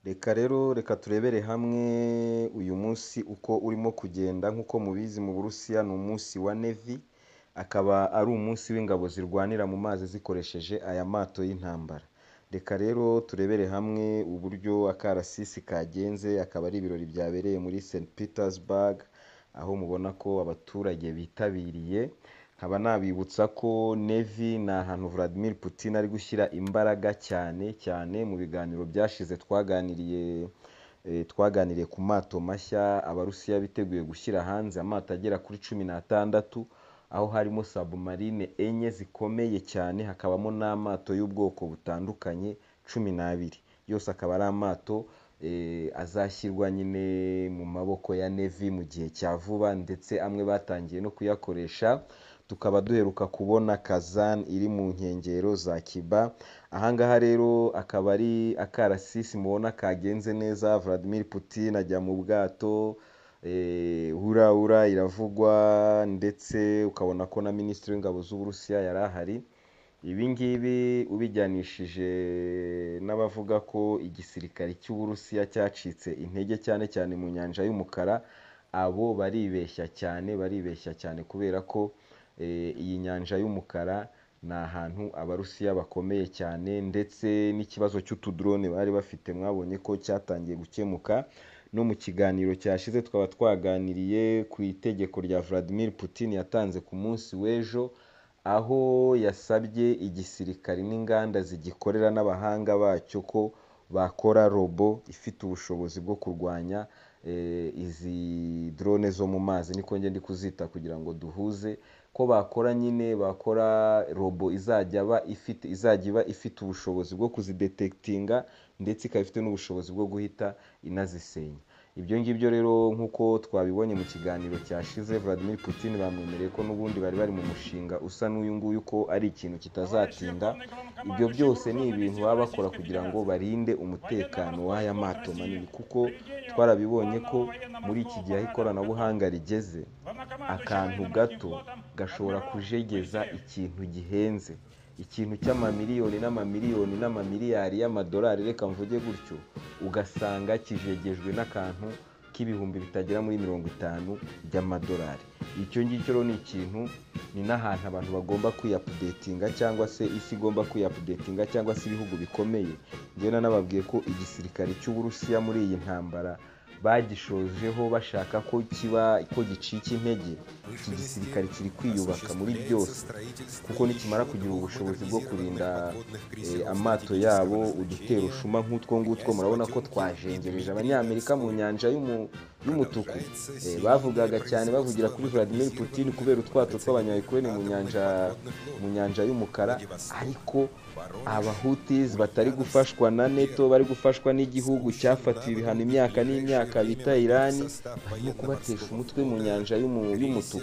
Reka rero reka turebere hamwe uyu munsi uko urimo kugenda nk'uko mubizi mu Burusiya ni umunsi wa Navy, akaba ari umunsi w'ingabo zirwanira mu mazi zikoresheje aya mato y'intambara. Reka rero turebere hamwe uburyo akarasisi kagenze, akaba ari ibirori byabereye muri St Petersburg, aho mubona ko abaturage bitabiriye, nkaba nabibutsa ko Navy ni ahantu Vladimir Putin ari gushyira imbaraga cyane cyane mu biganiro byashize twaganiriye twaganiriye ku mato mashya Abarusiya biteguye gushyira hanze, amato agera kuri cumi n'atandatu, aho harimo submarine enye zikomeye cyane, hakabamo n'amato y'ubwoko butandukanye cumi n'abiri. Yose akaba ari amato azashyirwa nyine mu maboko ya Navy mu gihe cya vuba ndetse amwe batangiye no kuyakoresha, tukaba duheruka kubona Kazan iri mu nkengero za Cuba, aha ngaha rero akaba ari akarasisi mubona kagenze neza, Vladimir Putin ajya mu bwato, hura hura iravugwa ndetse ukabona ko na Minisitiri w'ingabo z'Uburusiya yari ahari, ibi ngibi ubijyanishije n'abavuga ko igisirikare cy'Uburusiya cyacitse intege cyane cyane mu Nyanja y'Umukara, abo baribeshya cyane, baribeshya cyane kubera ko iyi Nyanja y'Umukara ni ahantu Abarusiya bakomeye cyane ndetse n'ikibazo cy'utudrone bari bafite mwabonye ko cyatangiye gukemuka, no mu kiganiro cyashize twaba twaganiriye ku itegeko rya Vladimir Putin yatanze ku munsi w'ejo, aho yasabye igisirikare n'inganda zigikorera n'abahanga bacyo ko bakora robo ifite ubushobozi bwo kurwanya izi drone zo mu mazi niko njye ndi kuzita kugira ngo duhuze, ko bakora nyine bakora robo izajya iba ifite izajya iba ifite ubushobozi bwo kuzidetegitinga ndetse ikaba ifite n'ubushobozi bwo guhita inazisenya. Ibyo ngibyo rero nk'uko twabibonye mu kiganiro cyashize, Vladimir Putin bamwemereye ko n'ubundi bari bari mu mushinga usa n'uyu nguyu ko ari ikintu kitazatinda, ibyo byose ni ibintu baba bakora kugira ngo barinde umutekano w'aya mato manini kuko twarabibonye ko muri iki gihe aho ikoranabuhanga rigeze, akantu gato gashobora kujegeza ikintu gihenze, ikintu cy'amamiliyoni n'amamiliyoni n'amamiliyari y'amadolari reka mvuge gutyo, ugasanga kijegejwe n'akantu k'ibihumbi bitagera muri mirongo itanu by'amadolari. Icyo ngicyo rero ni ikintu ni n'ahantu abantu bagomba kwiyapudetinga cyangwa se isi igomba kwiyapudetinga cyangwa se ibihugu bikomeye, njyewe nanababwiye ko igisirikare cy'Uburusiya muri iyi ntambara bagishojeho bashaka ko kiba ko gicika intege, iki gisirikare kiri kwiyubaka muri byose kuko nikimara kugira ubushobozi bwo kurinda amato yabo uduterushuma nk'utwo ngutwo murabona ko twajengereje Abanyamerika mu Nyanja y'Umutuku, bavugaga cyane bavugira kuri Vladimir Putin kubera utwato tw'Abanyayukurene mu Nyanja mu Nyanja y'Umukara ariko Abahutis batari gufashwa na NATO, bari gufashwa n'igihugu cyafatiwe ibihano imyaka n'imyaka bita Iran, barimo kubatesha umutwe mu Nyanja y'Umutuku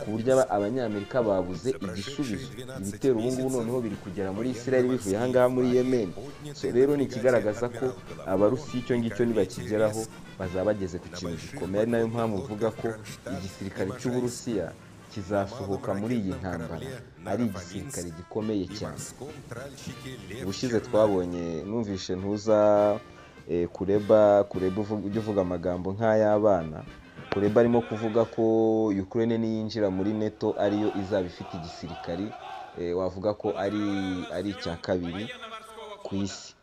ku buryo Abanyamerika babuze igisubizo, ibitero ubu ngubu noneho biri kugera muri Israel bivuye aha ngaha muri Yemen, so rero ni ikigaragaza ko Abarusiya icyo ngicyo nibakigeraho bazaba bageze ku kintu gikomeye, ari nayo mpamvu mvuga ko igisirikare cy'Uburusiya kizasohoka muri iyi ntambara ari igisirikare gikomeye cyane. Ubushize twabonye numvishe ntuza kureba kureba ujya uvuga amagambo nk'ay'abana, kureba arimo kuvuga ko Ukraine niyinjira muri NATO ariyo izaba ifite igisirikare wavuga ko ari ari icya kabiri ku isi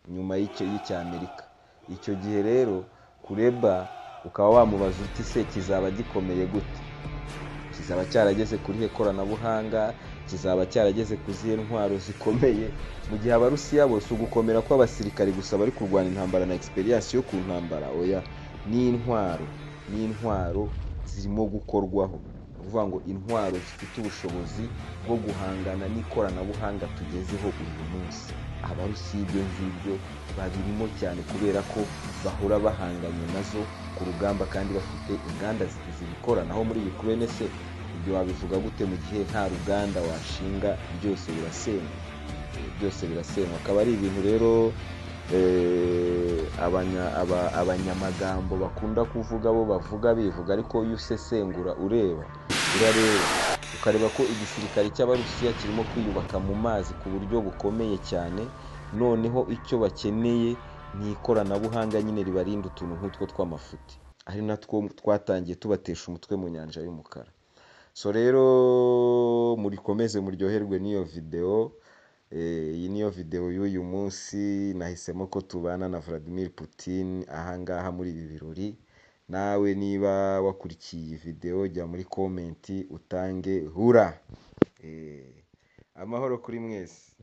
nyuma y'Amerika, icyo gihe rero kureba ukaba wamubaza uti se kizaba gikomeye gute? kizaba cyarageze kuri he koranabuhanga, kizaba cyarageze ku zihe ntwaro zikomeye, mu gihe Abarusiya bose ugukomera kw'abasirikare gusa bari kurwana intambara na experience yo ku ntambara, oya n'intwaro n'intwaro zirimo gukorwaho, ni ukuvuga ngo intwaro zifite ubushobozi bwo guhangana n'ikoranabuhanga tugezeho uyu munsi, Abarusiya ibyo ngibyo babirimo cyane kubera ko bahora bahanganye nazo ku rugamba kandi bafite inganda zibikora, naho muri Ukraine se ibyo wabivuga gute mu gihe nta ruganda washinga byose birasenywa, byose birasenywa, akaba ari ibintu rero abanyamagambo bakunda kuvuga bo bavuga bivuga ariko iyo usesengura ureba urareba ukareba ko igisirikare cy'Abarusiya kirimo kwiyubaka mu mazi ku buryo bukomeye cyane, noneho icyo bakeneye n'ikoranabuhanga nyine ribarinda utuntu nk'utwo tw'amafuti ari natwo twatangiye tubatesha umutwe mu nyanja y'umukara so rero murikomeze muryoherwe n'iyo videwo Eh, iyi niyo videwo y'uyu munsi nahisemo ko tubana na Vladimir Putin ahangaha muri ibi birori nawe niba wakurikiye iyi videwo jya muri komenti utange hura Eh, amahoro kuri mwese